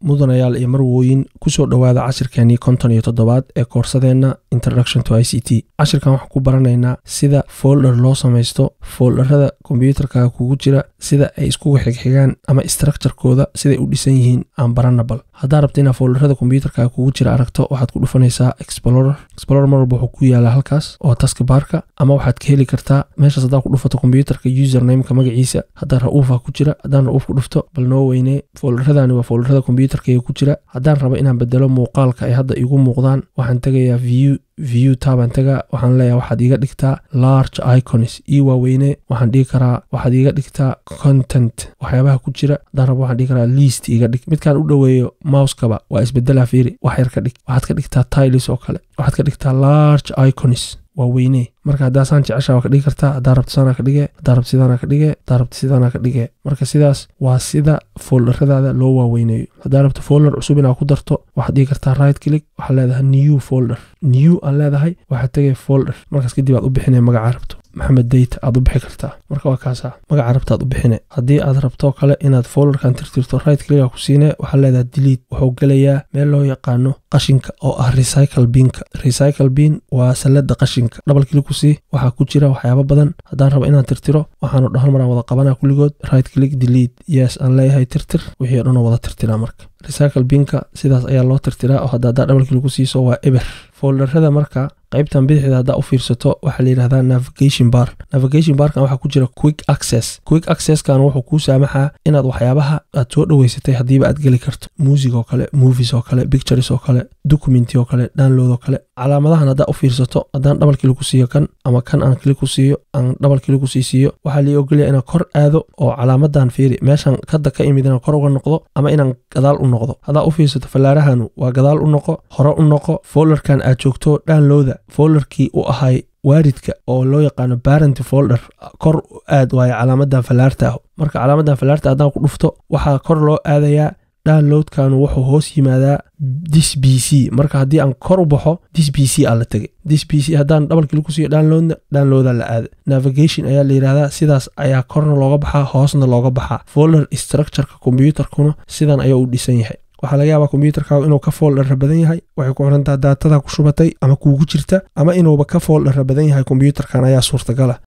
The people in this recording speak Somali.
mudanayaal iyo marwooyin kusoo dhowaada cashirkeenii konton iyo toddobaad ee koorsadeenna introduction to i c t cashirkan waxaan ku baranaynaa sida folder loo samaysto folderada kombyuutarka kugu jira sida ay iskugu xigxigaan ama structurekooda siday u dhisan yihiin aan baranabal haddaa rabta inaad folderada kombyuutarka kugu jira aragto waxaad ku dhufanaysaa explorer explorer mar walba wuxuu ku yaalaa halkaas oo taskbarka ama waxaad ka heli kartaa meeshaas haddaa ku dhufato kombyuutarka usernameka magaciisa haddaa ra-uufa ku jira haddaan ra-uuf ku dhufto bal noo weynee folderadani waa folderada kombyuutarkayga ku jira haddaan rabo inaan bedelo muuqaalka ay hadda igu muuqdaan waxaan tegayaa view view taabaan tagaa waxaan leeyahay waxaad iiga dhigtaa large iconis ii waaweyne waxaan dhigi karaa waxaad iiga dhigtaa content waxyaabaha ku jira haddaan rabo waxaan dhigi karaa least iiga dhig midkaan u dhoweeyo mouskaba waa isbedelaa fiiri wax yar ka dhig waxaad ka dhigtaa tilis oo kale waxaad ka dhigtaa large iconis waa weyne marka haddaa saan jecesha waa ka dhigi kartaa haddaa rabta saanaa ka dhige haddaa rabta sidaanaa ka dhige haddaa rabta sidaanaa ka dhige marka sidaas waa sida folderadaada loo waaweyneeyo haddaa rabta folder cusub inaa ku darto waxaad dhigi kartaa right click waxaad leedahay new folder new aan leedahay waxaad tegay folder markaas kadib aad u bixinay magacaa rabto maxamed dayta aad u bixi kartaa marka waa kaasa magaca rabta aad u bixine haddii aad rabto kale inaad folderkan tirtirto right clicka ku siine waxaad leedahay delete wuxuu gelayaa meel loo yaqaano qashinka oo ah recycle binka recycle bin waa sallada qashinka double click ku sii waxaa ku jira waxyaabo badan haddaan rabo inaan tirtiro waxaanu dhahan maraan wada qabanaa kulligood right click delete yes aan leeyahay tirtir wixii o dhan oo wada tirtiraa marka recycle binka sidaas ayaa loo tirtiraa oo hadda haddaa double click ku siiso waa eber folderada marka qaybtan bidixda haddaa u fiirsato waxaa la yidhahdaa navigation bar navigation barkan waxaa ku jira quick access quick accesskan wuxuu kuu saamaxaa inaad waxyaabaha aad soo dhoweysatay haddiiba aad geli karto music oo kale movies oo kale pictures oo kale documenti oo kale download oo kale calaamadahan haddaa u fiirsato haddaan double click ku siiyo kan ama kan aan click ku siiyo aan double click ku sii siiyo waxaa lii ogolaya inaan kor aado oo calaamadan fiiri meeshan hadda ka imid inaan kor uga noqdo ama inaan gadaal u noqdo haddaa u fiirsato fallaarahanu waa gadaal u noqo hore u noqo folderkan aad joogto downloada folderkii u ahay waaridka oo loo yaqaano barent folder kor aad waayo calaamadan fallaarta ah marka calaamadan fallaarta haddaan ku dhufto waxaa kor loo aadayaa downloadkanu wuxuu hoos yimaadaa dis b c marka haddii aan kor u baxo dis b c aa la tegay dis b c haddaan double click ku siiyo downloadna downloada la aada navigation ayaa la yidhahdaa sidaas ayaa korna looga baxaa hoosna looga baxaa folder structureka kombyuutarkuna sidan ayaa u dhisan yahay waxaa laga yaabaa kombyuutarkaagu inuu ka fooldhara badan yahay waxay ku xirantaa daatada ku shubatay ama kuugu jirta ama inuuba ka fooldhara badan yahay kombyuutarkan ayaa suurtagala